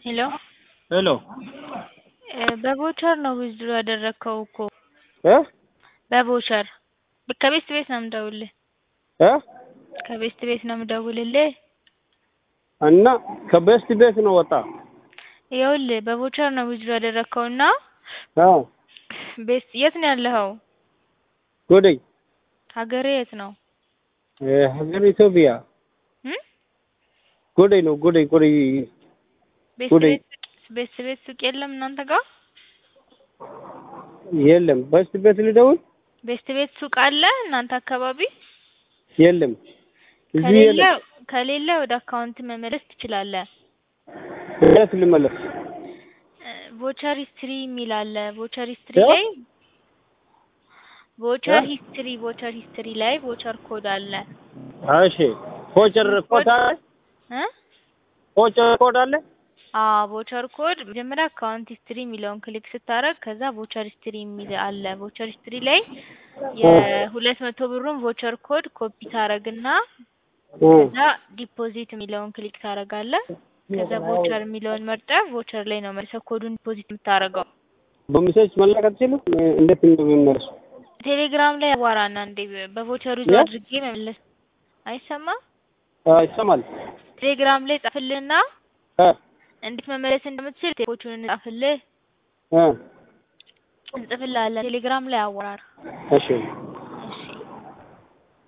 ሄሎ ሄሎ በቮቸር ነው ዊዝድሮ ያደረግከው እኮ እ በቮቸር ከቤት ቤት ነው የምደውልልህ እ ከቤት ቤት ነው የምደውልልህ እና ከቤስት ቤት ነው ወጣ ይኸውልህ በቮቸር ነው ዊዝድሮ ያደረግከው እና አዎ ቤት የት ነው ያለኸው ጎደይ ሀገርህ የት ነው እ ሀገር ኢትዮጵያ እም ጎደይ ነው ጎደይ ጎደይ ቤት ጎደይ ቤት ቤት ቤት ሱቅ የለም እናንተ ጋር የለም ቤስት ቤት ልደውል ቤት ቤት ሱቅ አለ እናንተ አካባቢ የለም እዚህ ከሌለ የለም ከሌለ ወደ አካውንት መመለስ ትችላለህ የት ልመለስ ቮቸር ሂስትሪ የሚል አለ ቮቸር ሂስትሪ እ? ላይ ቮቸር እ? ሂስትሪ ቮቸር ሂስትሪ ላይ ቮቸር ኮድ አለ እሺ ቮቸር ኮድ አለ እ ቮቸር ኮድ አለ አዎ ቮቸር ኮድ መጀመሪያ አካውንት ሂስትሪ የሚለውን ክሊክ ስታደርግ ከዛ ቮቸር ሂስትሪ የሚል አለ ቮቸር ሂስትሪ ላይ የሁለት መቶ ብሩን ቮቸር ኮድ ኮፒ ታደርግና እ ከዛ ዲፖዚት የሚለውን ክሊክ ታደርጋለህ ከዛ ቮቸር የሚለውን መርጠህ ቮቸር ላይ ነው መልሰህ ኮዱን ዲፖዚት የምታደርገው በሜሴጅ መላክ አትችልም እንዴት እንደሚመለሱ ቴሌግራም ላይ አዋራና እንዴ በቮቸሩ የ? አድርጌ መመለስ አይሰማም አ ይሰማል ቴሌግራም ላይ ጻፍልህና እ እንዴት መመለስ እንደምትችል ቴፖቹን እንጻፍልህ እ እንጽፍልሃለን ቴሌግራም ላይ አዋራር እሺ